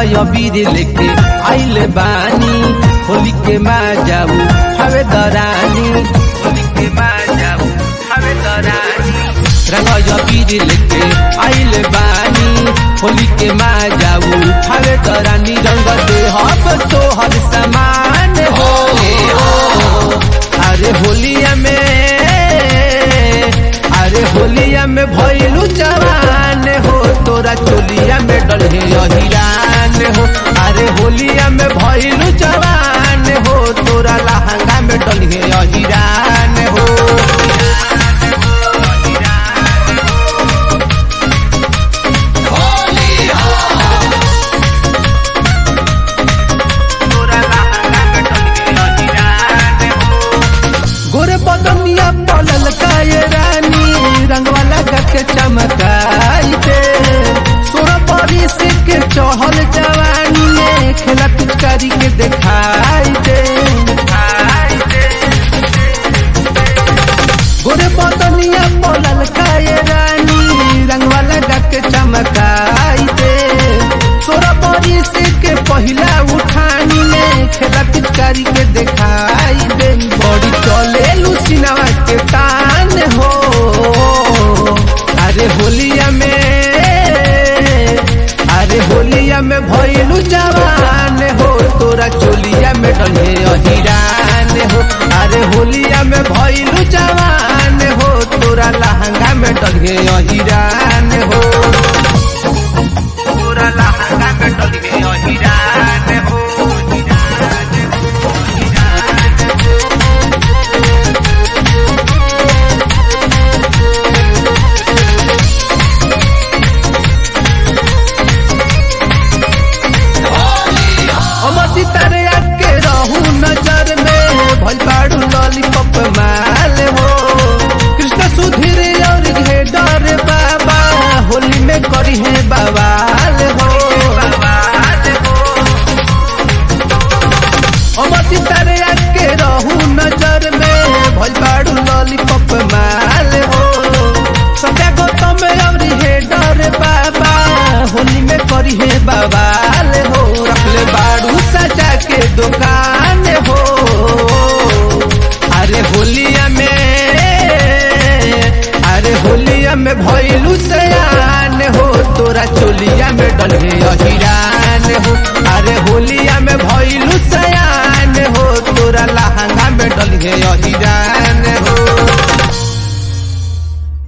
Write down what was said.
अबीर लेके आइले बानी होली के मा जाऊ हवे दरानी होली के मा जाऊ हवे दरानी रंग अबीर लेके आइले बानी होली के मा जाऊ हवे दरानी रंग दे हब तो हर समान हो अरे होलिया में अरे होलिया में भइलू जवान हो तोरा चोलिया में डलहे अहिरान हो अरे होलिया में भइलू जवान हो तोरा लहंगा में डलहे अहिरान हो तोरा लहंगा में डलहे अहिरान हो गोरे बदनिया पलल काये रानी रंगवा लगा के चमकाई दे सोरा परी से के चहल जवानी में खेला पिचकारी के दिखाई दे गोरे बदनिया पलल काये रानी रंगवा लगा के चमकाई दे सोरा परी से के पहिला उठानी में खेला पिचकारी के दिखाई दे बड़ी चले लुसिनावा के तान हो अरे होलिया में अरे होलिया में भइलू जवान हो तोरा चोलिया में डले अहिरान हो अरे होलिया में भइलू जवान हो तोरा लहंगा में डले अहिरान हो तोरा लहंगा में डले अहिरान हो अमती तारे आके रहू नजर में भल पाड़ू लॉलीपॉप माल हो कृष्ण सुधीर और घेडर बाबा होली में करी है बवाल हो अमती तारे आके रहू नजर में भल पाड़ू लॉलीपॉप माल हो सत्या गौतम और हेडर बाबा होली में करी है बवाल हो रखले बाड़ू सजा के दुकान हो अरे होलिया में अरे होलिया में भइलू सयान हो तोरा चोलिया में डलहे अहिरा